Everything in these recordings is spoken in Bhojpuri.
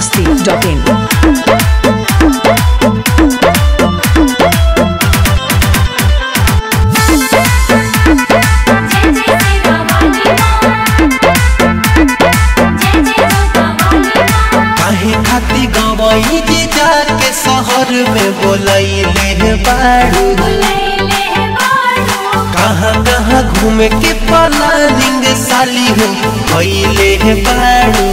biharmasti.in काहे खाती गवई जी जाके शहर में बोलैले बाड़ू कहाँ कहाँ घूमे के प्लानिंग साली हो भइले बाड़ू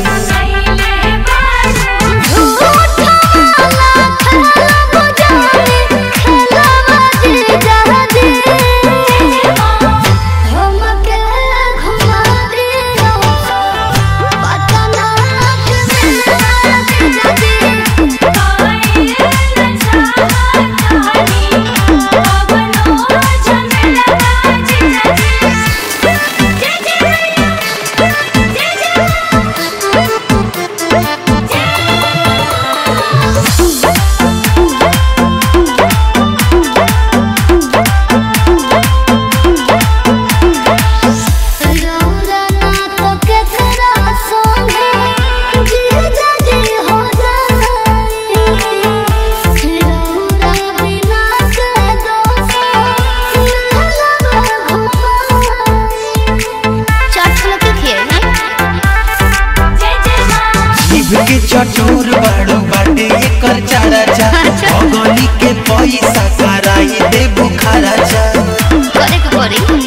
जीभ के चटोर बाड़ू बाटे एकर चारा चा भगोली के पैसा कराई दे बुखारा चा करे के पड़ी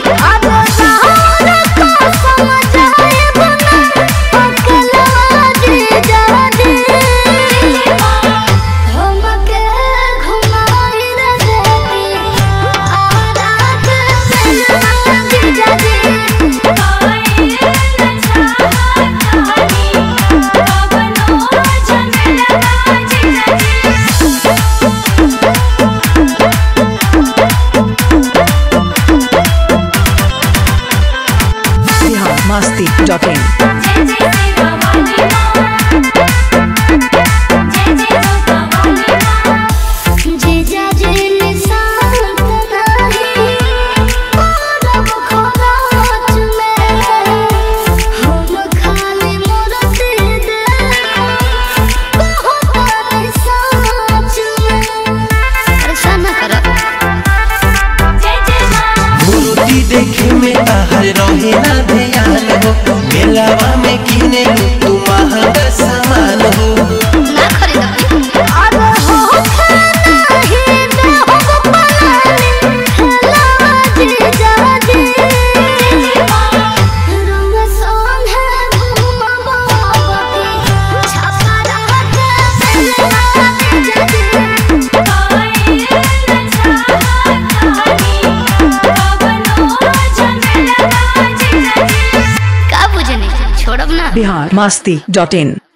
biharmasti.in मूर्ति देखे में ताहर रहे ना ध्यान हो मेलावा में किने तू महंगा सामान हो ना खरीदा का बुझनी छोड़ब ना biharmasti.in